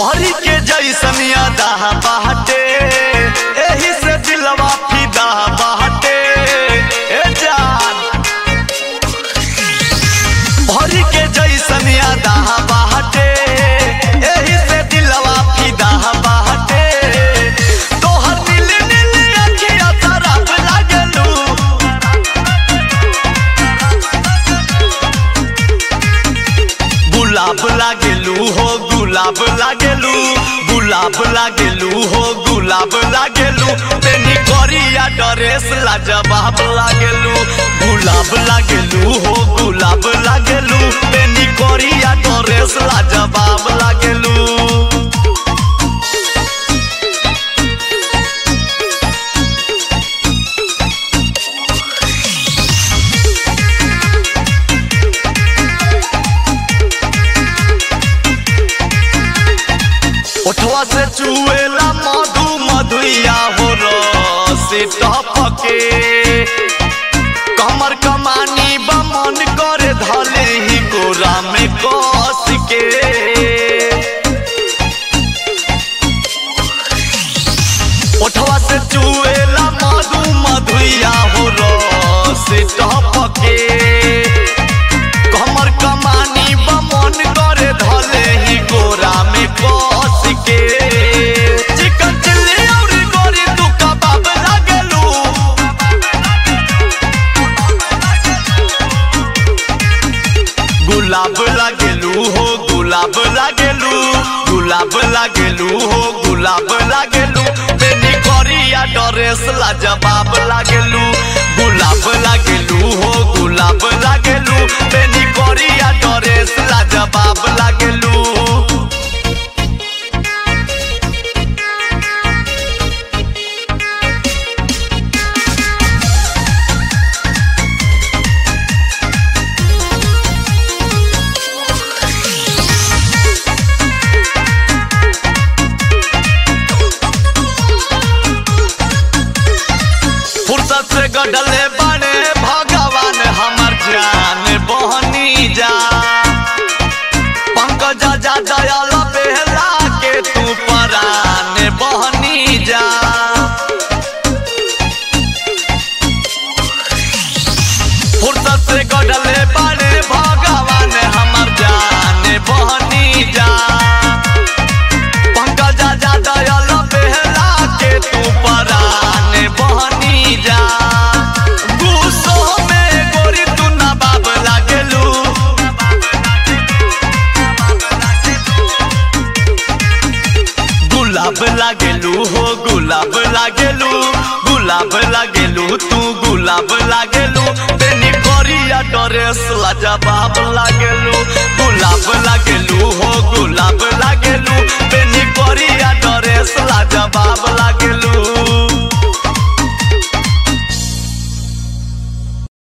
भरी के जैसन यादा बाटे एही से दिलवा फिदा बाटे ए जान भरी के जैसन यादा बाटे एही से दिलवा फिदा बाटे तोहर नील नील अखिया शराब लागलू गुलाब लागेलू हो गुलाब लागेलू गुलाब लागेलू हो गुलाब लागेलू तेनी करिया ड्रेस ला जवाब लागेलू गुलाब लागेलू हो गुलाब लागेलू तेनी करिया ड्रेस ला जवाब लागेलू ओठवा से चुएला मधु मधुइया हो रस टपके कमर कमानी बमन करे धले ही गोरा में कस के ओठवा से चुएला मधु मधुइया हो रस टपके कमर कमानी बमन करे धले ही गोरा में कस के चिकन चिल्ली और गोरी तू कबाब लागलू गुलाब लागेलू हो गुलाब लागेलू गुलाब लागेलू हो गुलाब लागेलू बेनी करिया ड्रेस ला जवाब लागेलू गुलाब लागेलू हो गुलाब लागेलू बेनी करिया ड्रेस ला जवाब लागेलू फुर्सत से गडले बने भगवान हमर जान बहनी जा पंकज जा दयाल बेहला के तू परान बहनी जा फुर्सत से गडले बने भगवान हमर जान बहनी जा पंकज जा दयाल बेहला के तू परान बहनी जा गुस्सो में गोरी तू नवाब लागेलू गुलाब लागेलू हो गुलाब लागेलू गुलाब लागेलू तू गुलाब लागेलू तेनी करिया ड्रेस ला जवाब लागेलू